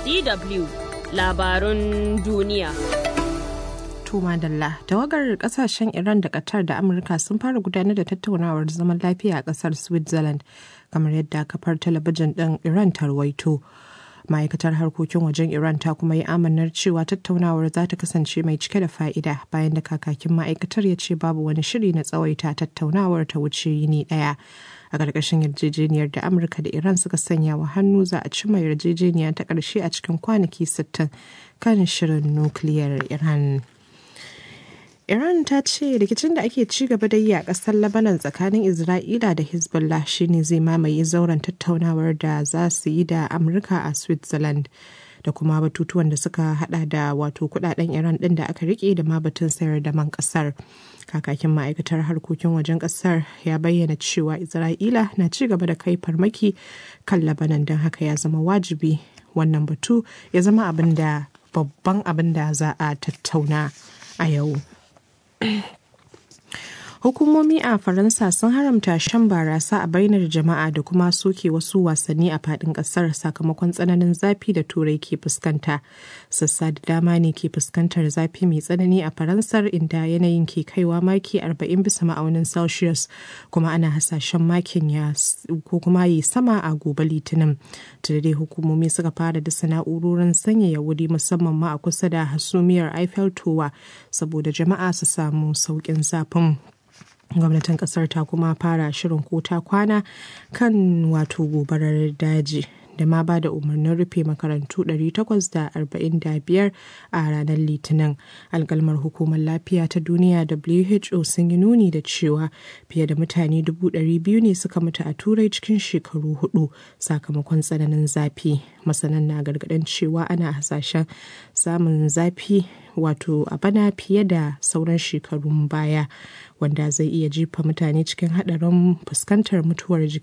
DW labarun duniya. Tuma Dalla, tawagar kasashen Iran da Qatar da Amurka sun fara gudanar da tattaunawar zaman lafiya a kasar Switzerland, kamar yadda kafar talabijin ɗin Iran ta rawaito. ma'aikatar harkokin wajen iran ta kuma yi amanar cewa tattaunawar za ta kasance mai cike da fa'ida bayan da kakakin ma'aikatar ya ce babu wani shiri na tsawaita tattaunawar ta wuce yini daya a ƙarƙashin yarjejeniyar da amurka da iran suka sanya wa hannu za a cimma yarjejeniya ta ƙarshe a cikin kwanaki 60 kan shirin nukiliyar iran Iran ta ce rikicin da ake ci gaba da yi a ƙasar Lebanon tsakanin Isra'ila da Hezbollah shine zai mamaye zauren tattaunawar da za su yi da Amurka a Switzerland da kuma batutuwan da suka hada da wato kudaden Iran din da aka rike da ma batun sayar da man kasar. Kakakin ma'aikatar harkokin wajen kasar ya bayyana cewa Isra'ila na ci gaba da kai farmaki kan Lebanon don haka ya zama wajibi wannan batu ya zama abin da babban abin da za a tattauna a yau. Hukumomi a Faransa sun haramta shan barasa a bainar jama'a da kuma soke wasu wasanni a fadin kasar sakamakon tsananin zafi da turai ke fuskanta. Sassa da dama ne ke fuskantar zafi mai tsanani a Faransar inda yanayin ke kaiwa maki 40 bisa ma'aunin Celsius kuma ana hasashen makin ya ko kuma yi sama a gobe litinin. dai hukumomi suka fara dasa na'urorin sanyaya wuri musamman ma a kusa da hasumiyar Eiffel Tower saboda jama'a su samu sauƙin zafin. gwamnatin kasar ta kuma fara shirin ko ta kwana kan wato gobarar daji da ma ba da umarnin rufe makarantu 845 a ranar litinin alkalmar hukumar lafiya ta duniya who sun yi nuni da cewa fiye da mutane 200,000 ne suka mutu a turai cikin shekaru hudu sakamakon tsananin zafi masanan na gargadin cewa ana hasashen samun zafi wato a bana fiye da sauran shekarun baya wanda zai iya jefa mutane cikin haɗarin fuskantar mutuwar jiki